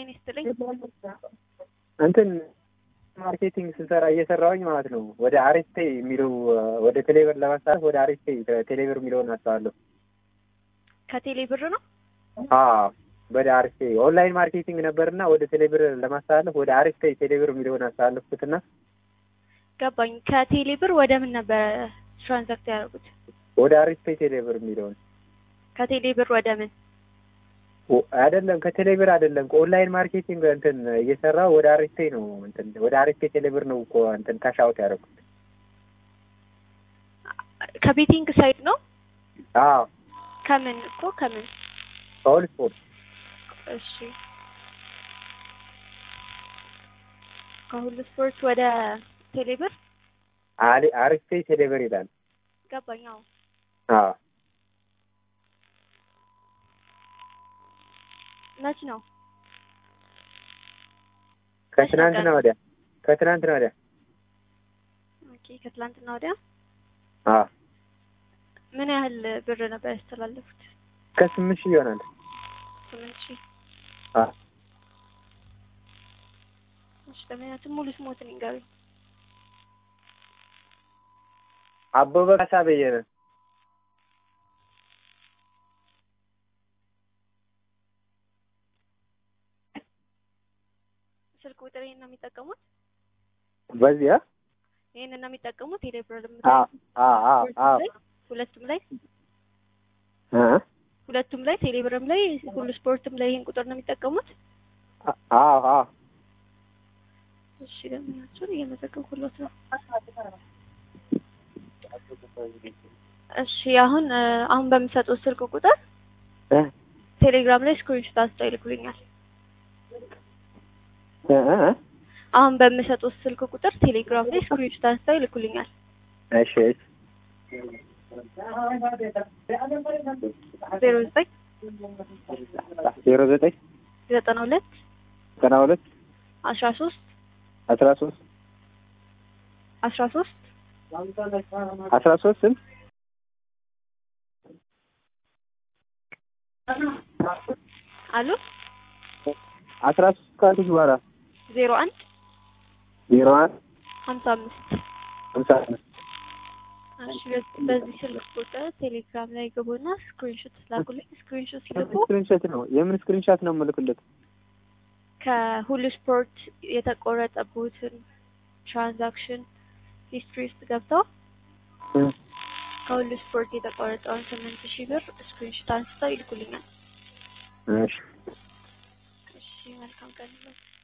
ጤና ይስጥልኝ። እንትን ማርኬቲንግ ስንሰራ እየሰራሁኝ ማለት ነው። ወደ አሬስቴ የሚለው ወደ ቴሌብር ለማስተላለፍ ወደ አሬስቴ ቴሌብር የሚለውን አስተዋለሁ። ከቴሌ ብር ነው። አዎ ወደ አሬስቴ ኦንላይን ማርኬቲንግ ነበርና ወደ ቴሌብር ለማስተላለፍ ወደ አሬስቴ ቴሌብር የሚለውን አስተላለፍኩትና ገባኝ። ከቴሌ ብር ወደ ምን ነበረ ትራንዛክት ያደረጉት? ወደ አሬስቴ ቴሌብር የሚለውን ከቴሌ ብር ወደ ምን? ኦ- አይደለም ከቴሌብር አይደለም ኦንላይን ማርኬቲንግ እንትን እየሰራሁ ወደ አሬስቴ ነው እንትን ወደ አሬስቴ ቴሌብር ነው እኮ እንትን ካሻውት ያደረኩት። ከቤቲንግ ሳይት ነው። አዎ ከምን እኮ ከምን? ኦል ስፖርት እሺ ከሁሉ ስፖርት ወደ ቴሌ ብር አሊ አሬስቴ ቴሌብር ይላል። ገባኝ። አዎ አዎ መች ነው? ከትናንትና ወዲያ ከትናንትና ወዲያ ኦኬ ከትላንትና ወዲያ አዎ ምን ያህል ብር ነበር ያስተላለፉት? ከስምንት ሺህ ይሆናል። ስምንት ሺህ አዎ እሺ ለምክንያቱም ሙሉ ስሞትን ይንገሩኝ። አበበ ካሳ በየነ ስልክ ቁጥር ይሄን ነው የሚጠቀሙት? በዚያ ይሄንን ነው የሚጠቀሙት? ቴሌ ብር አዎ አዎ አዎ አዎ ሁለቱም ላይ እ ሁለቱም ላይ ቴሌ ብርም ላይ ሁሉ ስፖርትም ላይ ይሄን ቁጥር ነው የሚጠቀሙት? አዎ አዎ እሺ ለምናቸውን እየመዘገብኩሎት ነው። እሺ አሁን እ አሁን በምሰጡት ስልክ ቁጥር እ ቴሌግራም ላይ ስክሪንሾት አንስተው ይልኩልኛል። እ እ አሁን በምሰጡት ስልክ ቁጥር ቴሌግራም ላይ ስክሪንሾት አንስተው ይልኩልኛል። እሺ እሺ ዜሮ ዘጠኝ ዜሮ ዘጠኝ ዘጠና ሁለት ዘጠና ሁለት አስራ ሶስት አስራ ሶስት አስራ ሶስት አስራ ሶስት ስንት አሉ አስራ ሶስት ካልኩሽ በኋላ ዜሮ አንድ ዜሮ አንድ ሀምሳ አምስት ሀምሳ አምስት እሺ በዚህ- በዚህ ስልክ ቁጥር ቴሌግራም ላይ ግቡና ስክሪንሾት ላኩልኝ። ስክሪንሾት ሲልኩ ስክሪንሾት ነው የምን ስክሪንሾት ነው የምልክለት? ከሁሉ ስፖርት የተቆረጠቡትን ትራንዛክሽን ሂስትሪ ውስጥ ገብተው እ ከሁሉ ስፖርት የተቆረጠውን ስምንት ሺህ ብር ስክሪንሾት አንስተው ይልኩልኛል። እሺ እሺ መልካም ቀን ይሁን።